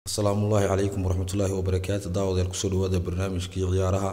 asalaamu ullaahi calaykum waraxmatullaahi wabarakaatu daawadeer kusoo dhawaada barnaamijkii ciyaaraha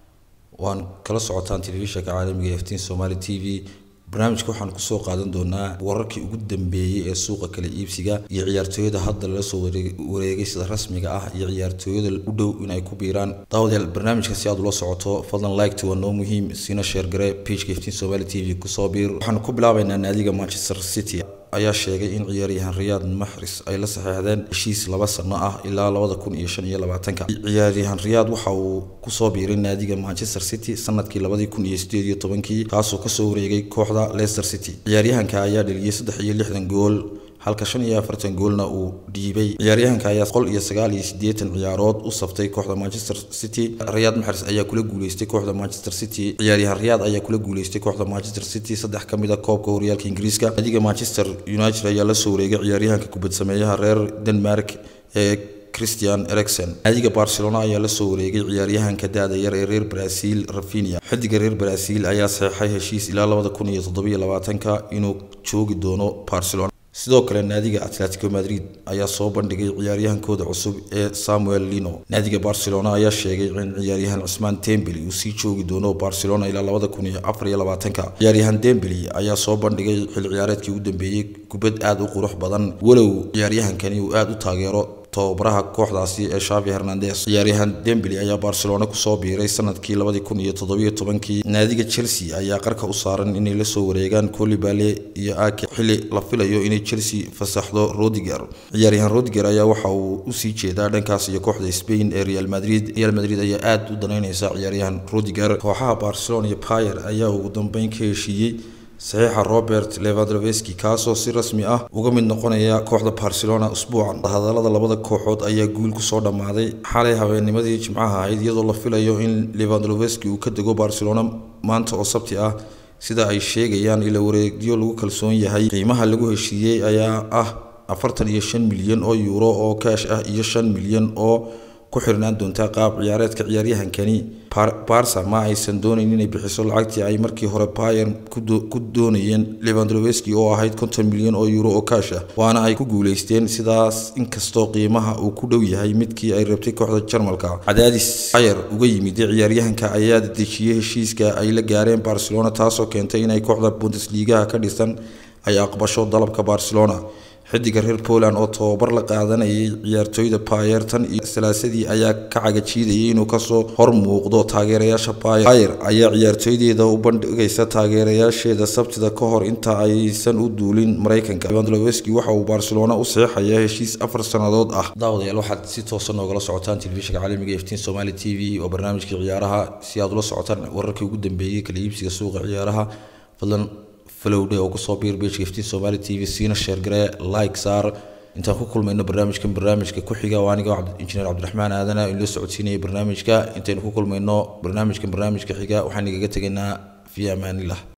waan kala socotaan telefishanka caalamiga ee ftiin somaali t v barnaamijka waxaan kusoo qaadan doonaa wararkii ugu dambeeyey ee suuqa kala iibsiga iyo ciyaartooyada hadda lala soo wareegay sida rasmiga ah iyo ciyaartooyada u dhow inay ku biiraan daawadeel barnaamijka si aad ula socoto fadlan liketa waa noo muhiim siina sheergare pageka ftiin somaali t v kusoo biir waxaan ku bilaabaynaa naadiga manchester city ayaa sheegay in ciyaaryahan riyaad maxris ay la saxeexdeen heshiis laba sano ah ilaa labada kun iyo shan iyo labaatanka ciyaaryahan riyaad waxa uu kusoo biiray naadiga manchester city sanadkii labadii kun iyo sideed iyo tobankii kaasoo kasoo wareegay kooxda leicester city ciyaaryahanka ayaa dheliyay saddex iyo lixdan gool halka shan iyo afartan goolna uu dhiibay ciyaaryahanka ayaa qol iyo sagaal iyo siddeetan ciyaarood u saftay kooxda manchester city riyaad maxres ayaa kula guuleystay kooxda manchester city ciyaaryahan riyaad ayaa kula guuleystay kooxda manchester city saddex ka mid a koobka horyaalka ingiriiska naadiga manchester united ayaa la soo wareegay ciyaaryahanka kubad sameeyaha reer denmark ee christian ericson naadiga barcelona ayaa la soo wareegay ciyaaryahanka da-da yar ee reer brazil rafinia xidiga reer brazil ayaa saxeixay heshiis ilaa labada kun iyo toddobiyo labaatanka inuu joogi doono barcelona sidoo kale naadiga atletico madrid ayaa soo bandhigay ciyaaryahankooda cusub ee samuel lino naadiga barcelona ayaa sheegay in ciyaaryahan cusmaan dembeli uu sii joogi doono barcelona ilaa labada kun iyo afar iyo labaatanka ciyaaryahan dembeli ayaa soo bandhigay xil ciyaareedkii ugu dambeeyey kubad aada u qurux badan walow ciyaaryahankani uu aada u taageero tababaraha kooxdaasi ee shavi hernandes ciyaaryahan dembeli ayaa barcelona kusoo biiray sanadkii labadii kun iyo toddobiyo tobankii naadiga chelsea ayaa qarka u saaran inay la soo wareegaan colibale iyo ake xili la filayo inay chelsea fasaxdo rodiger ciyaaryahan rodiger ayaa waxa uu usii jeedaa dhankaas iyo kooxda spain ee real madrid real madrid ayaa aada u danaynaysa ciyaaryahan rodiger kooxaha barcelona iyo payer ayaa ugu dambeyn ka heshiiyey saxiixa robert levandroveski kaasoo si rasmi ah uga mid noqonaya kooxda barcelona usbuucan hadalada labada kooxood ayaa guul kusoo dhammaaday xalay habeennimadii jimcaha ahayd iyadoo la filayo in levandroveski uu ka dego barcelona maanta oo sabti ah sida ay sheegayaan ila wareegyo lagu kalsoon yahay qiimaha lagu heshiiyey ayaa ah afartan iyo shan milyan oo yuuro oo kaash ah iyo shan milyan oo ku xirnaan doontaa qaab ciyaareedka ciyaaryahankani barsa ma aysan doonayn inay bixiso lacagtii ay markii hore bayer ku doonayeen levandroveski oo ahayd konton milyan oo euro oo kaash ah waana ay ku guuleysteen sidaas inkastoo qiimaha uu ku dhow yahay midkii ay rabtay kooxda jarmalka cadaadis bayer uga yimid ciyaaryahanka ayaa dejiyey heshiiska ay la gaareen barcelona taasoo keentay inay kooxda bundesligaha ka dhisan ay aqbasho dalabka barcelona xidiga reer poland oo tababar la qaadanayay ciyaartooyda bayer tan iyo salaasadii ayaa ka cagajiidayay inuu kasoo hor muuqdo taageerayaasha bayer bayer ayaa ciyaartooydeeda u bandhigaysa taageerayaasheeda sabtida ka hor inta aysan u duulin maraykanka levandroveski waxa uu barcelona u saxeixayaa heshiis afar sannadood ah daawadayaal waxaad si toosan noogala socotaan telefishinka caalamiga eftiin somali t v oo barnaamijkii ciyaaraha si aad ula socotaan wararkii ugu dambeeyey kala iibsiga suuqa ciyaaraha fadlan falowdhe oo kusoo biir bejka iftiin somaali t v siina sheergare like saar intaan ku kulmayno barnaamijkan barnaamijka ku xiga oo aniga injineer cabdiraxmaan aadana in loo socodsiinaya barnaamijka intaynu ku kulmayno barnaamijkan barnaamijka xiga waxaan igaga tegaynaa fi amaanillah